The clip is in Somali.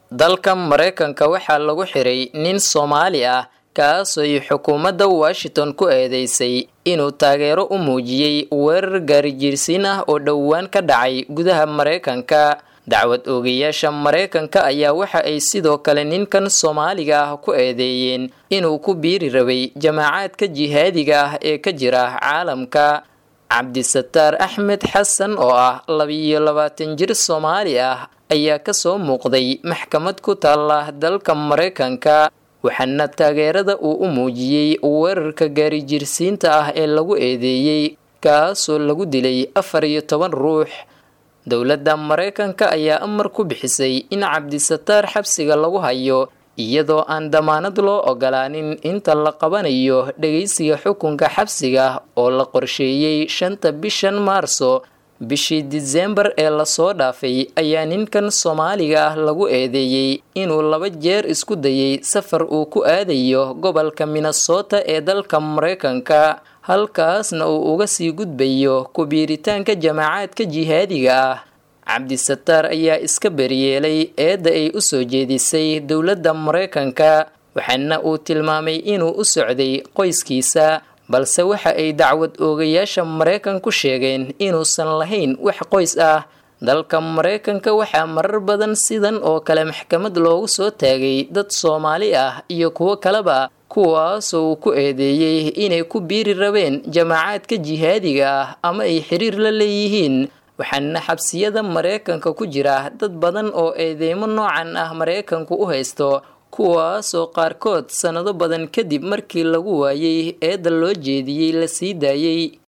dalka maraykanka waxaa lagu xiray nin soomaali ah kaasooy xukuumadda washington ku eedeysay inuu taageero u muujiyey weerar gaarijiirsiin ah oo dhowaan ka dhacay gudaha maraykanka dacwad oogayaasha maraykanka ayaa waxa ay sidoo kale ninkan soomaaliga ah ku eedeeyeen inuu ku biiri rabay jamaacaadka jihaadiga ah ee ka jira caalamka cabdisataar axmed xasan oo ah labiyo labaatan jir soomaali ah ayaa kasoo muuqday maxkamad ku taala dalka maraykanka waxaana taageerada uu u muujiyey weerarka gaarijiirsiinta ah ee lagu eedeeyey kaasoo lagu dilay afar iyo toban ruux dowladda maraykanka ayaa amar ku bixisay in cabdisataar xabsiga lagu hayo iyadoo aan damaanad loo ogolaanin inta la qabanayo dhegeysiga xukunka xabsiga oo la qorsheeyey shanta bishan maarso bishii disembar ee lasoo dhaafay ayaa ninkan soomaaliga ah lagu eedeeyey inuu laba jeer isku dayay safar uu ku aadayo gobolka minnesota ee dalka maraykanka halkaasna uu uga sii gudbayo ku-biiritaanka jamaacaadka jihaadiga ah cabdisataar ayaa iska beriyeelay eedda ay u soo jeedisay dowladda maraykanka waxaana uu tilmaamay inuu u socday qoyskiisa balse waxa ay dacwad oogayaasha maraykanku sheegeen inuusan lahayn wax qoys ah dalka maraykanka waxaa marar badan sidan oo kale maxkamad loogu soo taagay dad soomaali ah iyo kuwo kaleba kuwaasoo uu ku eedeeyey inay ku biiri rabeen jamaacaadka jihaadiga ah ama ay xiriir la leeyihiin waxaana xabsiyada maraykanka ku jira dad badan oo eedeymo noocan ah maraykanku u haysto kuwaasoo qaarkood sannado badan kadib markii lagu waayey eedda loo jeediyey la sii daayey